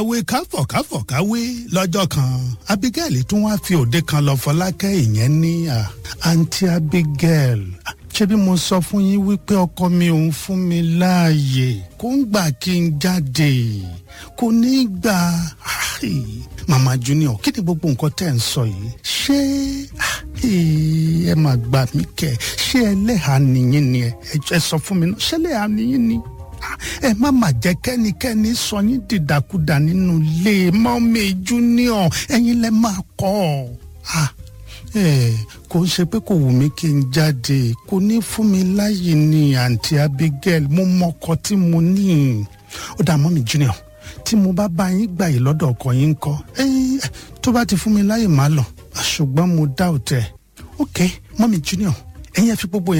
káwé káfọ̀ káfọ̀ káwé lọ́jọ́ kan abigail tún wá fi òde kan lọ fọlákẹ́ ìyẹn ní àǹtí abigail ṣebí mo sọ fún yín wípé ọkọ mi òun fún mi láàyè kó ń gbà kí n jáde kò ní í gbà mama junior kí ni gbogbo nǹkan tẹ́ ń sọ yìí ṣé ẹ máa gbà mí kẹ ṣé ẹlẹ́hàá nìyín ni ẹ sọ fún mi náà ṣé ẹlẹ́hàá nìyín ni ẹ má má jẹ́ kẹ́nikẹ́ni sọ yín dìdàkudà nínú ilé mọ́mí junior ẹ̀yin lẹ máa kọ́ ọ kò ń ṣe pé kò wù mí kí n jáde kò ní fún mi láyè ní àǹtí abigail mo mọkọ tí mo ní ó dà mọ́mí junior tí mo bá bá yín gbà yìí lọ́dọ̀ ọkọ yín ń kọ́ tó bá ti fún mi láyè má lọ ṣùgbọ́n mo dá òtẹ́ ok mọ́mí junior ẹ̀yin ẹ fi gbogbo yẹn.